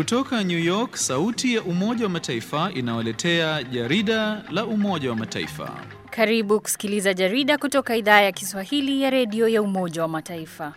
Kutoka New York, sauti ya Umoja wa Mataifa inawaletea jarida la Umoja wa Mataifa. Karibu kusikiliza jarida kutoka idhaa ya Kiswahili ya redio ya Umoja wa Mataifa.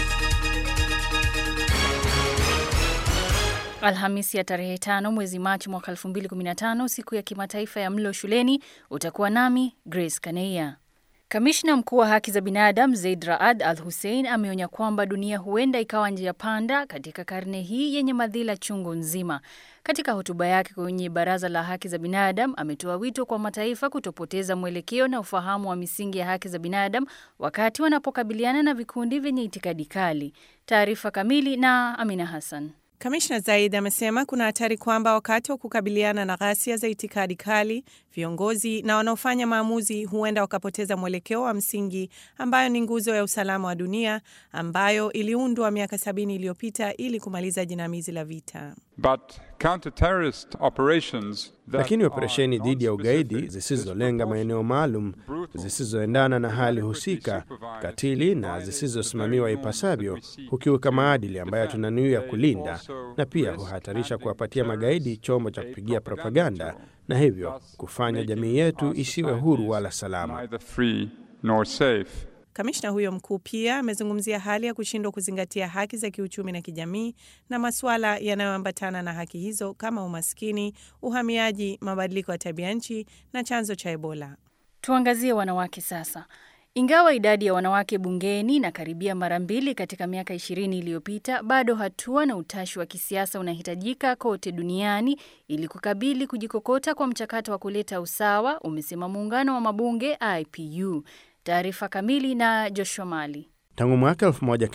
Alhamisi ya tarehe tano mwezi Machi mwaka 2015, siku ya kimataifa ya mlo shuleni. Utakuwa nami Grace Kaneia. Kamishna mkuu wa haki za binadamu Zaid Raad Al Hussein ameonya kwamba dunia huenda ikawa njia panda katika karne hii yenye madhila chungu nzima. Katika hotuba yake kwenye Baraza la Haki za Binadamu, ametoa wito kwa mataifa kutopoteza mwelekeo na ufahamu wa misingi ya haki za binadamu wakati wanapokabiliana na vikundi vyenye itikadi kali. Taarifa kamili na Amina Hassan. Kamishna Zaid amesema kuna hatari kwamba wakati wa kukabiliana na ghasia za itikadi kali, viongozi na wanaofanya maamuzi huenda wakapoteza mwelekeo wa msingi ambayo ni nguzo ya usalama wa dunia ambayo iliundwa miaka sabini iliyopita ili kumaliza jinamizi la vita. But counter-terrorist operations that Lakini operesheni are dhidi ya ugaidi non-specific, zisizolenga maeneo maalum, brutal, zisizoendana na hali husika, katili na zisizosimamiwa ipasavyo, hukiuka maadili ambayo tunanuia kulinda, na pia huhatarisha kuwapatia magaidi chombo cha kupigia propaganda, na hivyo kufanya jamii yetu isiwe huru wala salama. neither free nor safe. Kamishna huyo mkuu pia amezungumzia hali ya kushindwa kuzingatia haki za kiuchumi na kijamii na masuala yanayoambatana na haki hizo kama umaskini, uhamiaji, mabadiliko ya tabia nchi na chanzo cha Ebola. Tuangazie wanawake sasa. Ingawa idadi ya wanawake bungeni inakaribia mara mbili katika miaka ishirini iliyopita, bado hatua na utashi wa kisiasa unahitajika kote duniani ili kukabili kujikokota kwa mchakato wa kuleta usawa, umesema muungano wa mabunge IPU. Taarifa kamili na Joshua Mali. Tangu mwaka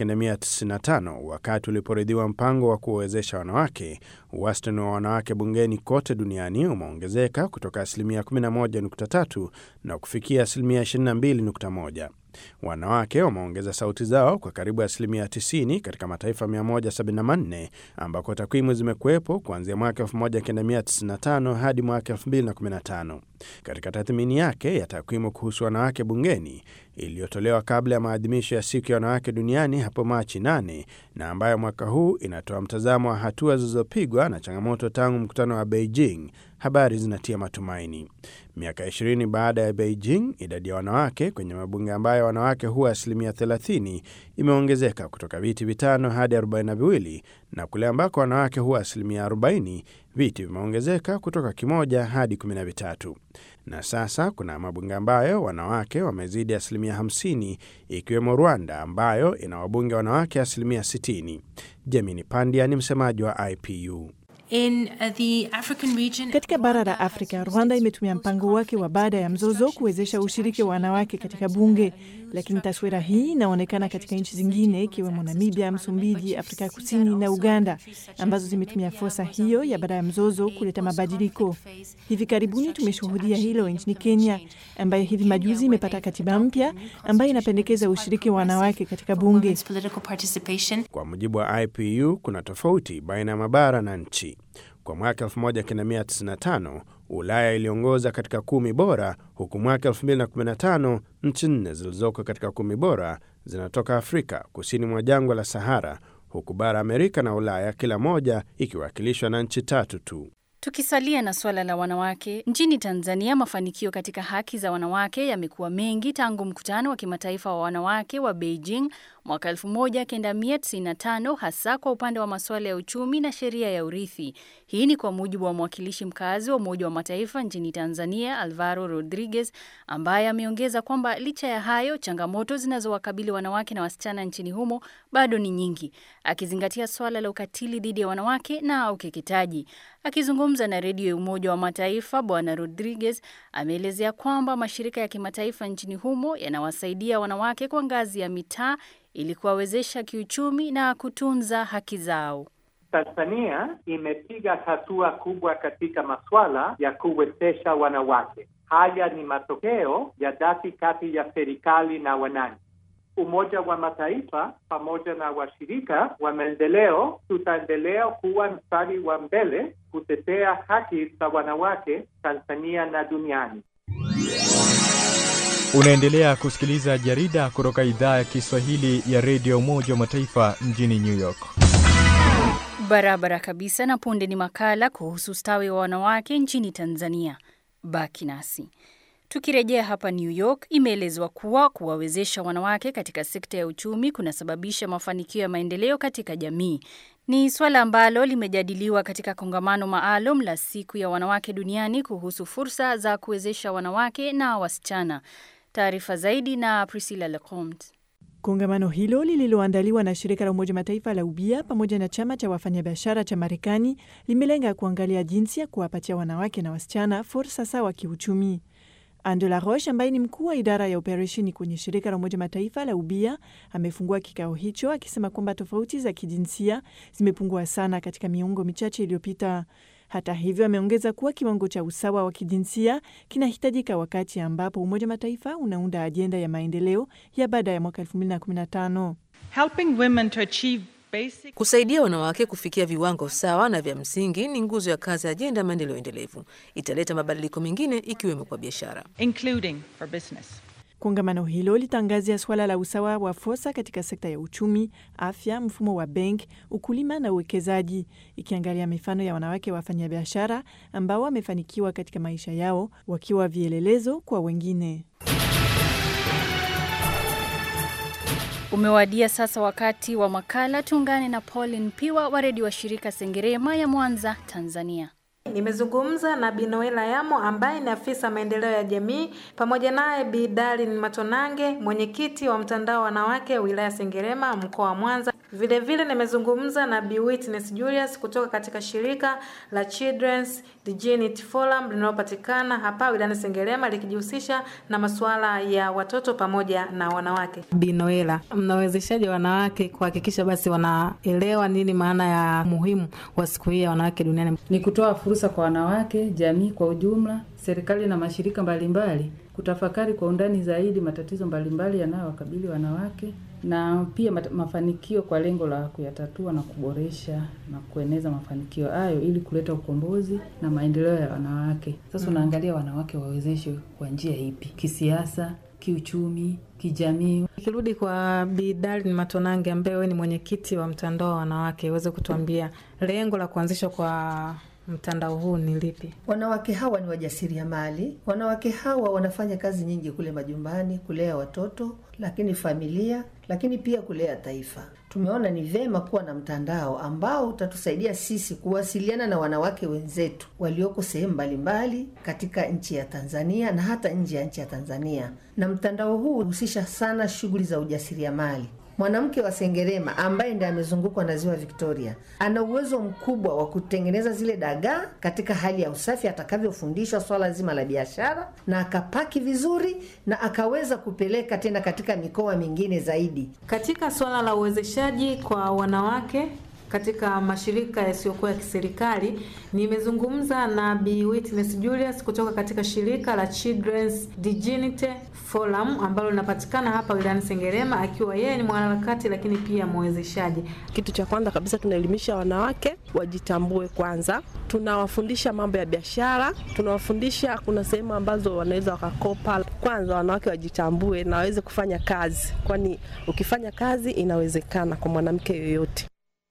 1995 wakati uliporidhiwa mpango wa kuwawezesha wanawake, wastani wa wanawake bungeni kote duniani umeongezeka kutoka asilimia 11.3 na kufikia asilimia 22.1. Wanawake wameongeza sauti zao kwa karibu asilimia 90 katika mataifa 174 ambako takwimu zimekuwepo kuanzia mwaka 1995 hadi mwaka 2015. Katika tathmini yake ya takwimu kuhusu wanawake bungeni iliyotolewa kabla ya maadhimisho ya siku ya wanawake duniani hapo Machi 8 na ambayo mwaka huu inatoa mtazamo wa hatua zilizopigwa na changamoto tangu mkutano wa Beijing, habari zinatia matumaini. Miaka 20 baada ya Beijing, idadi ya wanawake kwenye mabunge ambayo wanawake huwa asilimia 30 imeongezeka kutoka viti vitano hadi 42 na kule ambako wanawake huwa asilimia 40 viti vimeongezeka kutoka kimoja hadi 13 na sasa kuna mabunge ambayo wanawake wamezidi asilimia 50 ikiwemo Rwanda ambayo ina wabunge wanawake asilimia 60. Jemini Pandia ni msemaji wa IPU. In uh, the African region, Katika bara la Afrika, Rwanda imetumia mpango wake wa baada ya mzozo kuwezesha ushiriki wa wanawake katika bunge, lakini taswira hii inaonekana katika nchi zingine ikiwemo Namibia, Msumbiji, Afrika ya Kusini na Uganda ambazo zimetumia fursa hiyo ya baada ya mzozo kuleta mabadiliko. Hivi karibuni tumeshuhudia hilo nchini Kenya, ambayo hivi majuzi imepata katiba mpya ambayo inapendekeza ushiriki wa wanawake katika bunge. women's political participation. Kwa mujibu wa IPU, kuna tofauti baina ya mabara na nchi. Kwa mwaka 1995 Ulaya iliongoza katika kumi bora, huku mwaka 2015 nchi nne zilizoko katika kumi bora zinatoka Afrika kusini mwa jangwa la Sahara, huku bara Amerika na Ulaya kila moja ikiwakilishwa na nchi tatu tu. Tukisalia na suala la wanawake, nchini Tanzania mafanikio katika haki za wanawake yamekuwa mengi tangu mkutano wa kimataifa wa wanawake wa Beijing mwaka 1995 hasa kwa upande wa masuala ya uchumi na sheria ya urithi. Hii ni kwa mujibu wa mwakilishi mkazi wa Umoja wa Mataifa nchini Tanzania, Alvaro Rodriguez, ambaye ameongeza kwamba licha ya hayo, changamoto zinazowakabili wanawake na wasichana nchini humo bado ni nyingi, akizingatia swala la ukatili dhidi ya wanawake na ukeketaji. Akizungumza na redio ya Umoja wa Mataifa, Bwana Rodriguez ameelezea kwamba mashirika ya kimataifa nchini humo yanawasaidia wanawake kwa ngazi ya mitaa ili kuwawezesha kiuchumi na kutunza haki zao. Tanzania imepiga hatua kubwa katika masuala ya kuwezesha wanawake. Haya ni matokeo ya dhati kati ya serikali na wananchi. Umoja wa Mataifa pamoja na washirika wa maendeleo tutaendelea kuwa mstari wa mbele kutetea haki za wanawake Tanzania na duniani. Unaendelea kusikiliza jarida kutoka idhaa ya Kiswahili ya redio Umoja wa Mataifa mjini New York. Barabara kabisa. Na punde ni makala kuhusu ustawi wa wanawake nchini Tanzania. Baki nasi. Tukirejea hapa New York, imeelezwa kuwa kuwawezesha wanawake katika sekta ya uchumi kunasababisha mafanikio ya maendeleo katika jamii. Ni swala ambalo limejadiliwa katika kongamano maalum la siku ya wanawake duniani kuhusu fursa za kuwezesha wanawake na wasichana. Taarifa zaidi na Priscilla Lecomte. Kongamano hilo lililoandaliwa na shirika la Umoja Mataifa la ubia pamoja na chama cha wafanyabiashara cha Marekani limelenga kuangalia jinsi ya kuwapatia wanawake na wasichana fursa sawa kiuchumi. Angela Roche ambaye ni mkuu wa idara ya operesheni kwenye shirika la Umoja Mataifa la ubia amefungua kikao hicho akisema kwamba tofauti za kijinsia zimepungua sana katika miongo michache iliyopita. Hata hivyo, ameongeza kuwa kiwango cha usawa wa kijinsia kinahitajika wakati ambapo Umoja Mataifa unaunda ajenda ya maendeleo ya baada ya mwaka 2015. Helping women to achieve basic... Kusaidia wanawake kufikia viwango sawa na vya msingi ni nguzo ya kazi ya ajenda ya maendeleo endelevu. Italeta mabadiliko mengine ikiwemo kwa biashara. including for business. Kongamano hilo litangazia suala la usawa wa fursa katika sekta ya uchumi, afya, mfumo wa benki, ukulima na uwekezaji, ikiangalia mifano ya wanawake wafanyabiashara ambao wamefanikiwa katika maisha yao wakiwa vielelezo kwa wengine. Umewadia sasa wakati wa makala. Tuungane na Pauline Piwa wa redio wa shirika Sengerema ya Mwanza, Tanzania. Nimezungumza na Bi Noela Yamo ambaye ni afisa maendeleo ya jamii, pamoja naye Bi Darlin Matonange, mwenyekiti wa mtandao wa wanawake wilaya Sengerema mkoa wa Mwanza. Vilevile nimezungumza na Bi Witness Julius kutoka katika shirika la Children's Dignity Forum linalopatikana hapa wilayani Sengerema likijihusisha na masuala ya watoto pamoja na wanawake. Bi Noela, mnawezeshaji wanawake kuhakikisha basi wanaelewa nini maana ya muhimu wa siku hii ya wanawake duniani? Ni kutoa fursa kwa wanawake, jamii kwa ujumla, serikali na mashirika mbalimbali kutafakari kwa undani zaidi matatizo mbalimbali yanayowakabili wanawake na pia mat- mafanikio kwa lengo la kuyatatua na kuboresha na kueneza mafanikio hayo ili kuleta ukombozi na maendeleo ya wanawake. Sasa Mm. unaangalia wanawake wawezeshwe kwa njia ipi? Kisiasa, kiuchumi, kijamii. Ikirudi kwa Bi Darlin Matonange ambaye wewe ni mwenyekiti wa mtandao wa wanawake, uweze kutuambia lengo la kuanzishwa kwa mtandao huu ni lipi? Wanawake hawa ni wajasiriamali. Wanawake hawa wanafanya kazi nyingi kule majumbani, kulea watoto, lakini familia, lakini pia kulea taifa. Tumeona ni vema kuwa na mtandao ambao utatusaidia sisi kuwasiliana na wanawake wenzetu walioko sehemu mbalimbali katika nchi ya Tanzania na hata nje ya nchi ya Tanzania. Na mtandao huu husisha sana shughuli za ujasiriamali. Mwanamke wa Sengerema ambaye ndiye amezungukwa na ziwa Victoria ana uwezo mkubwa wa kutengeneza zile dagaa katika hali ya usafi atakavyofundishwa swala zima la biashara, na akapaki vizuri na akaweza kupeleka tena katika mikoa mingine zaidi. Katika suala la uwezeshaji kwa wanawake katika mashirika yasiyokuwa ya kiserikali, nimezungumza na Bi Witness Julius kutoka katika shirika la Children's Dignity Forum ambalo linapatikana hapa wilayani Sengerema, akiwa yeye ni mwanaharakati lakini pia mwezeshaji. Kitu cha kwanza kabisa tunaelimisha wanawake wajitambue kwanza. Tunawafundisha mambo ya biashara, tunawafundisha kuna sehemu ambazo wanaweza wakakopa. Kwanza wanawake wajitambue na waweze kufanya kazi, kwani ukifanya kazi inawezekana kwa mwanamke yoyote.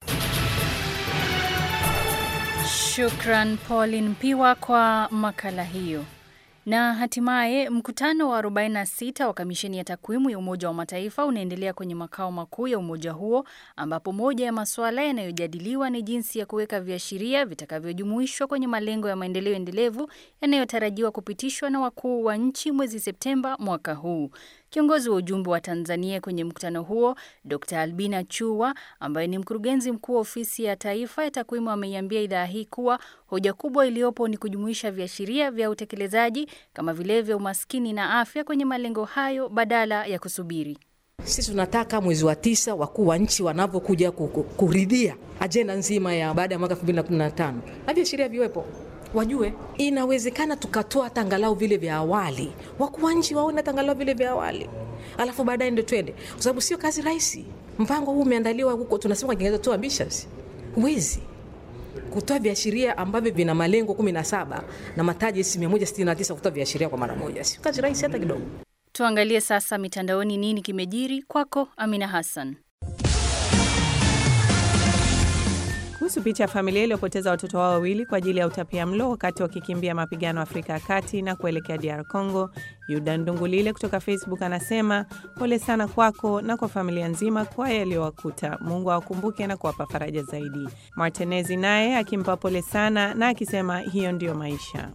Shukran Pauline Mpiwa kwa makala hiyo. Na hatimaye mkutano wa 46 wa kamisheni ya takwimu ya Umoja wa Mataifa unaendelea kwenye makao makuu ya umoja huo, ambapo moja ya masuala yanayojadiliwa ni jinsi ya kuweka viashiria vitakavyojumuishwa kwenye malengo ya maendeleo endelevu yanayotarajiwa kupitishwa na wakuu wa nchi mwezi Septemba mwaka huu. Kiongozi wa ujumbe wa Tanzania kwenye mkutano huo, Dr. Albina Chua, ambaye ni mkurugenzi mkuu wa ofisi ya taifa ya takwimu, ameiambia idhaa hii kuwa hoja kubwa iliyopo ni kujumuisha viashiria vya utekelezaji kama vile vya umaskini na afya kwenye malengo hayo badala ya kusubiri. Sisi tunataka mwezi wa tisa wakuu wa nchi wanavyokuja ku- ku- kuridhia ajenda nzima ya baada ya mwaka 2015 na viashiria viwepo wajue inawezekana tukatoa hata angalau vile vya awali, wakuu wa nchi waone hata angalau vile vya awali, alafu baadaye ndio twende, kwa sababu sio kazi rahisi. Mpango huu umeandaliwa huko, tunasema kwa Kiingereza too ambitious. Huwezi kutoa viashiria ambavyo vina malengo 17 na mataji 169 kutoa viashiria kwa mara moja, sio kazi rahisi hata kidogo. Tuangalie sasa mitandaoni nini kimejiri. Kwako Amina Hassan. kuhusu picha ya familia iliyopoteza watoto wao wawili kwa ajili ya utapia mlo wakati wakikimbia mapigano Afrika ya Kati na kuelekea DR Congo. Yuda Ndungulile kutoka Facebook anasema pole sana kwako na kwa familia nzima kwa yaliyowakuta. Mungu awakumbuke na kuwapa faraja zaidi. Martinezi naye akimpa pole sana na akisema hiyo ndiyo maisha.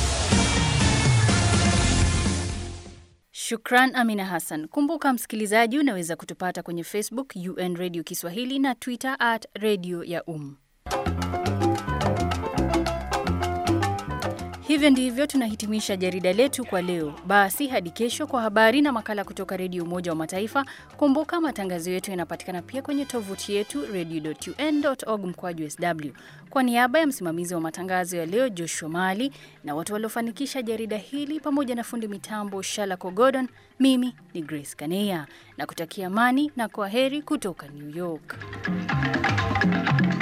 Shukran Amina Hassan. Kumbuka msikilizaji, unaweza kutupata kwenye Facebook UN Radio Kiswahili na Twitter at Radio ya Um. Hivyo ndivyo tunahitimisha jarida letu kwa leo. Basi hadi kesho kwa habari na makala kutoka Redio Umoja wa Mataifa. Kumbuka matangazo yetu yanapatikana pia kwenye tovuti yetu radio.un.org mkwaju sw. Kwa niaba ya msimamizi wa matangazo ya leo Joshua Mali na watu waliofanikisha jarida hili pamoja na fundi mitambo Shalako Gordon, mimi ni Grace Kaneya na kutakia amani na kwa heri kutoka New York.